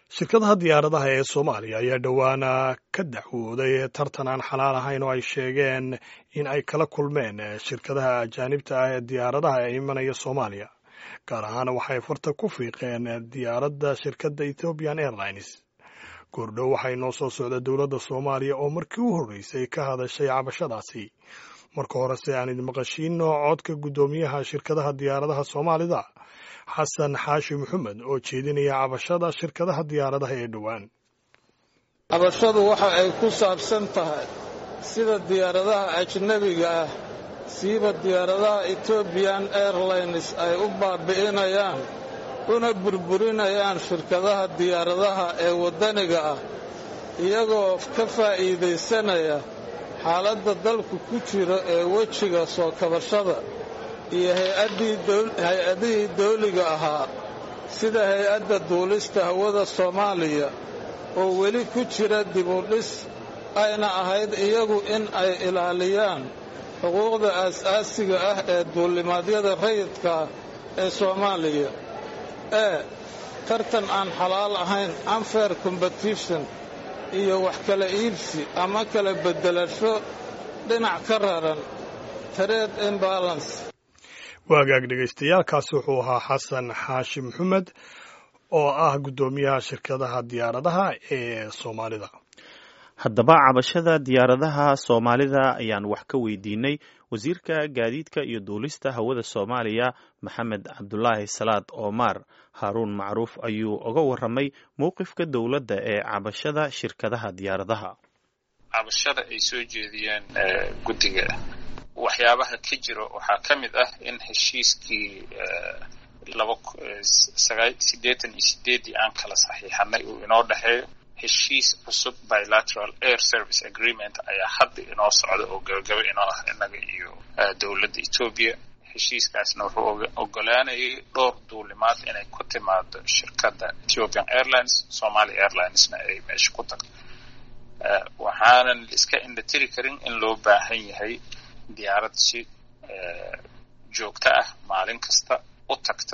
shirkadaha diyaaradaha ee soomaaliya ayaa dhowaana ka dacwooday tartan aan xalaal ahayn oo ay sheegeen in ay kala kulmeen shirkadaha ajaanibta ah ee diyaaradaha ee imanaya soomaaliya gaar ahaan waxay farta ku fiiqeen diyaaradda shirkadda ethiopian airlines goordhow waxay noo soo socda dowladda soomaaliya oo markii u horreysay ka hadashay cabashadaasi marka horese aan idin maqashiino codka guddoomiyaha shirkadaha diyaaradaha soomaalida xasan xaashi maxamed oo jeedinaya cabashada shirkadaha diyaaradaha ee dhowaan cabashadu waxa ay ku saabsan tahay sida diyaaradaha ajnebiga ah siiba diyaaradaha etobian airlines ay u baabi'inayaan una burburinayaan shirkadaha diyaaradaha ee waddaniga ah iyagoo ka faa'iidaysanaya xaaladda dalku ku jiro ee wejiga soo kabashada iyo hay-adihii dawliga ahaa sida hay-adda duulista hawada soomaaliya oo weli ku jira dibudhis ayna ahayd iyagu in ay ilaaliyaan xuquuqda aas-aasiga ah ee duulimaadyada rayidkaa ee soomaaliya ee tartan aan xalaal ahayn unfair competition iyo wax kala iibsi ama kala beddelasho dhinac ka raran trade imbalance waagaag dhegaystayaaalkaasi wuxuu ahaa xasan xaashi maxamed oo ah guddoomiyaha shirkadaha diyaaradaha ee soomaalida haddaba cabashada diyaaradaha soomaalida ayaan wax ka weydiinay wasiirka gaadiidka iyo duulista hawada soomaaliya maxamed cabdulaahi salaad oomar haaruun macruuf ayuu uga warramay mowqifka dowladda ee cabashada shirkadaha diyaaradaha cabashada ay soo jeediyeen guddiga waxyaabaha ka jiro waxaa ka mid ah in heshiiskii siddeetan iyo sideeddii aan kala saxiixanay uu inoo dhexeeyo heshiis cusub bilateral air service agreement ayaa hadda inoo socda oo gabagaba inoo ah innaga iyo dowladda etoobiya heshiiskaasna wuxuu ogolaanayay dhowr duulimaad inay ku timaado shirkadda ethiopian airlines somalia airlinesna ay meesha ku tagto waxaanan iska indhatiri karin in loo baahan yahay diyaarad si joogto ah maalin kasta u tagta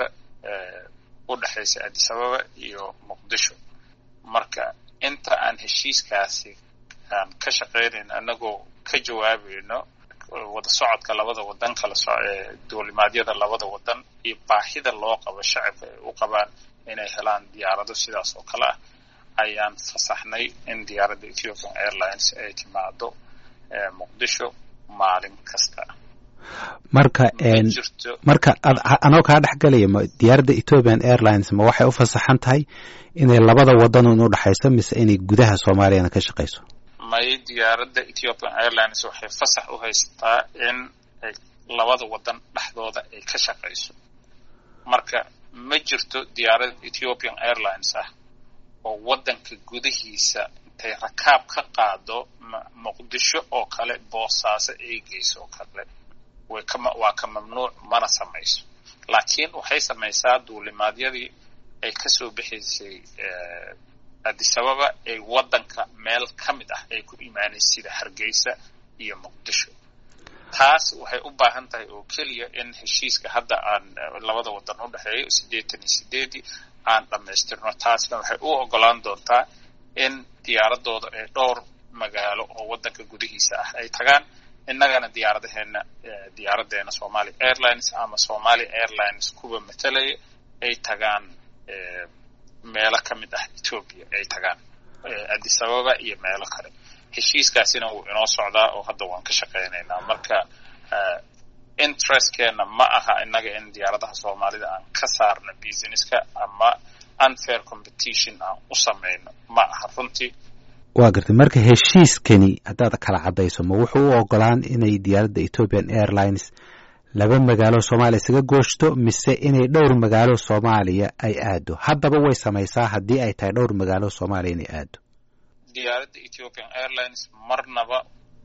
u dhexaysa addis ababa iyo muqdisho marka inta aan heshiiskaasi aan ka shaqaynayn annagoo ka jawaabayno wada socodka labada wadan kala soee duulimaadyada labada wadan iyo baahida loo qabo shacabka ay u qabaan inay helaan diyaarado sidaas oo kale ah ayaan fasaxnay in diyaaradda ethiopian airlines ay timaado muqdisho maalin kasta marka marka anoo kaa dhex galaya ma diyaaradda ethiopian airlines ma waxay u fasaxan tahay inay labada wadan un u dhexayso mise inay gudaha soomaaliyana ka shaqayso may diyaaradda ethiopian airlines waxay fasax u haysataa in ay labada wadan dhexdooda ay ka shaqayso marka ma jirto diyaarad ethiopian airlines ah oo waddanka gudihiisa intay rakaab ka qaado muqdisho oo kale boosaaso ay geyso oo kale waa ka mamnuuc mana samayso laakiin waxay samaysaa duulimaadyadii ay kasoo bixaysay addisababa ay waddanka meel ka mid ah ay ku imaanaysa sida hargeysa iyo muqdisho taas waxay u baahan tahay oo keliya in heshiiska hadda aan labada waddan u dhexeeyo siddeetan iyo sideedii aan dhammaystirno taasna waxay u ogolaan doontaa in diyaaradooda ay dhowr magaalo oo waddanka gudihiisa ah ay tagaan innagana diyaaradaheena diyaaradeena somalia airlines ama somalia airlines kuwa matalaya ay tagaan meelo ka mid ah etoobiya ay tagaan addis ababa iyo meelo kale heshiiskaasina wuu inoo socdaa oo hadda waan ka shaqaynaynaa marka interestkeenna ma aha innaga in diyaaradaha soomaalida aan ka saarno businesska ama unfair competition aan u samayno ma aha runtii waa gartay marka heshiiskani haddaad kala caddayso ma wuxuu u ogolaan inay diyaaradda ethiopian airlines laba magaalo soomaaliya isaga gooshto mise inay dhowr magaalo soomaaliya ay aado haddaba way samaysaa haddii ay tahay dhowr magaalo soomaaliya inay aado diyaaradda ethiopian airlines marnaba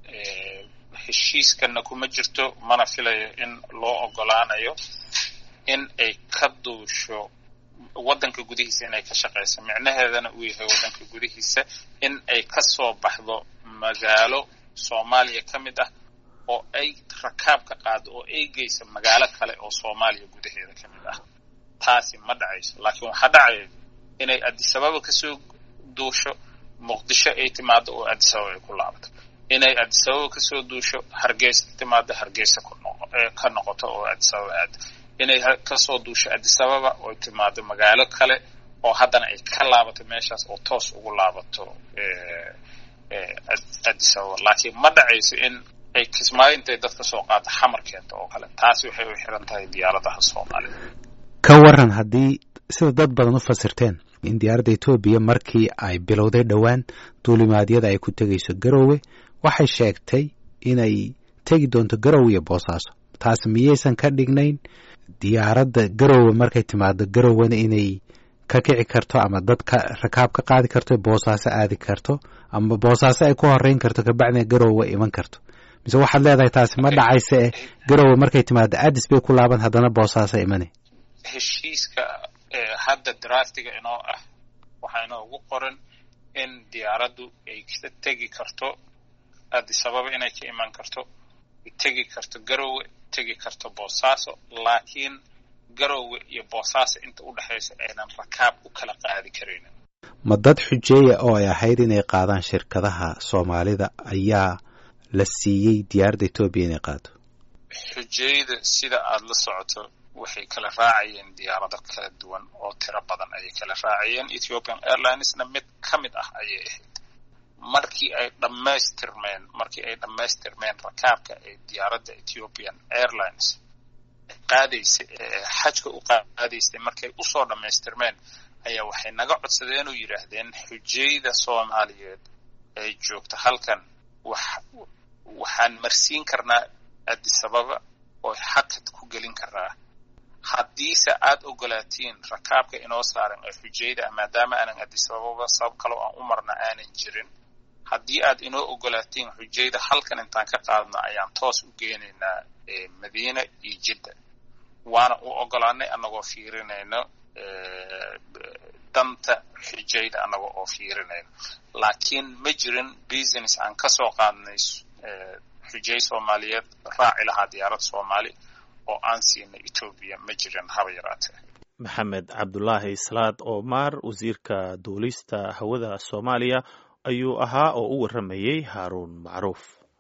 heshiiskana kuma jirto mana filayo in loo ogolaanayo in ay ka duusho waddanka gudihiisa inay ka shaqayso micnaheedana uu yahay waddanka gudihiisa in ay ka soo baxdo magaalo soomaaliya ka mid ah oo ay rakaab ka qaado oo ay geyso magaalo kale oo soomaaliya gudaheeda ka mid ah taasi ma dhacayso laakiin waxaa dhacaya inay adisababa kasoo duusho muqdisho ay timaado oo adisababa ay ku laabato inay adisababa kasoo duusho hargeysa timaado hargeysa ka noqoto oo adisababa aado inay kasoo duusho adisababa oo timaado magaalo kale oo haddana ay ka laabato meeshaas oo toos ugu laabato adisababa laakiin ma dhacayso in ay kismaayo intay dadka soo qaado xamar keento oo kale taasi waxay u xiran tahay diyaaradaha soomaalida ka waran haddii sida dad badan u fasirteen in diyaaradda etoobiya markii ay bilowday dhowaan duulimaadyada ay ku tegayso garowe waxay sheegtay inay tegi doonto garowe iyo boosaaso taas miyaysan ka dhignayn diyaaradda garowe markay timaado garowena inay ka kici karto ama dadka rakaab ka qaadi karto boosaaso aadi karto ama boosaaso ay ku horeyn karto kabacdina garowe iman karto mise waxaad leedahay taasi ma dhacaysa eh garowe markay timaado addis bay ku laaban haddana boosaaso imane heshiiska hadda draftiga inoo ah waxaa inoogu qoran in diyaaraddu ay ka tegi karto adisababa inay ka iman karto tegi karto garowe tegi karto boosaaso laakiin garowe iyo boosaaso inta u dhexaysa aynan rakaab u kala qaadi karaynin ma dad xujeeya oo ay ahayd inay qaadaan shirkadaha soomaalida ayaa la siiyey diyaaradda etoobiya inay qaado xujeeyada sida aada la socoto waxay kala raacayeen diyaarado kala duwan oo tiro badan ayay kala raacayeen ethiopian airlinesna mid ka mid ah ayay ahayd markii ay dhammaystirmeen markii ay dhammaystirmeen rakaabka ee diyaaradda ethiopian airlines qaadaysay xajka u qaadaysay markay usoo dhammaystirmeen ayaa waxay naga codsadeen oo yidhaahdeen xujayda soomaaliyeed ee joogta halkan wax waxaan marsiin karnaa adisababa oo xakad ku gelin karnaa haddiise aada ogolaatiin rakaabka inoo saaran ee xujayda maadaama aanan adisababa sabab kaloo aan u marna aanan jirin haddii aad inoo ogolaatiin xujayda halkan intaan ka qaadno ayaan toos u geenaynaa madiina iyo jidda waana u ogolaanay annagoo fiirinayno danta xujayda annaga oo fiirinayno laakiin ma jirin business aan kasoo qaadnay xujay soomaaliyeed raaci lahaa diyaarad soomaali oo aan siinay etoobiya ma jirin haba yaraatee maxamed cabdulaahi salaad omar wasiirka duulista hawada soomaaliya ayuu ahaa oo u warramayey haaruun macruuf